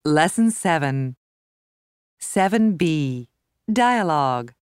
Lesson 7. 7b. Dialogue.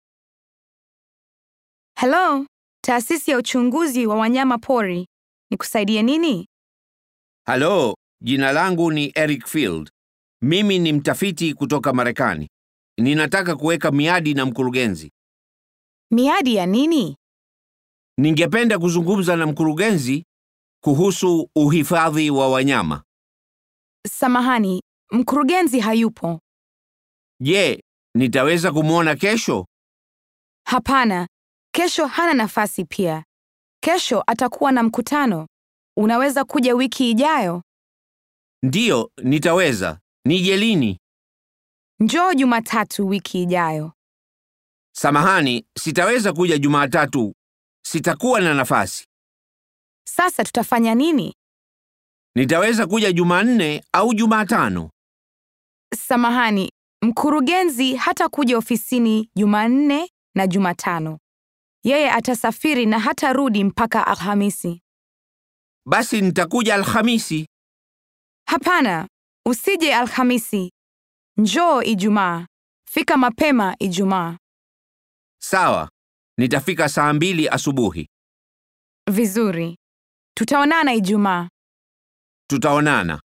Hello, taasisi ya uchunguzi wa wanyama pori. Nikusaidie nini? Halo, jina langu ni Eric Field. Mimi ni mtafiti kutoka Marekani. Ninataka kuweka miadi na mkurugenzi. Miadi ya nini? Ningependa kuzungumza na mkurugenzi kuhusu uhifadhi wa wanyama. Samahani, mkurugenzi hayupo. Je, nitaweza kumwona kesho? Hapana, kesho hana nafasi pia. Kesho atakuwa na mkutano. Unaweza kuja wiki ijayo. Ndiyo, nitaweza. Nije lini? Njoo Jumatatu wiki ijayo. Samahani, sitaweza kuja Jumatatu. Sitakuwa na nafasi. Sasa tutafanya nini? Nitaweza kuja Jumanne au Jumatano. Samahani, mkurugenzi hatakuja ofisini Jumanne na Jumatano. Yeye atasafiri na hatarudi mpaka Alhamisi. Basi nitakuja Alhamisi. Hapana, usije Alhamisi. Njoo Ijumaa. Fika mapema Ijumaa. Sawa, nitafika saa mbili asubuhi. Vizuri. Tutaonana Ijumaa. Tutaonana.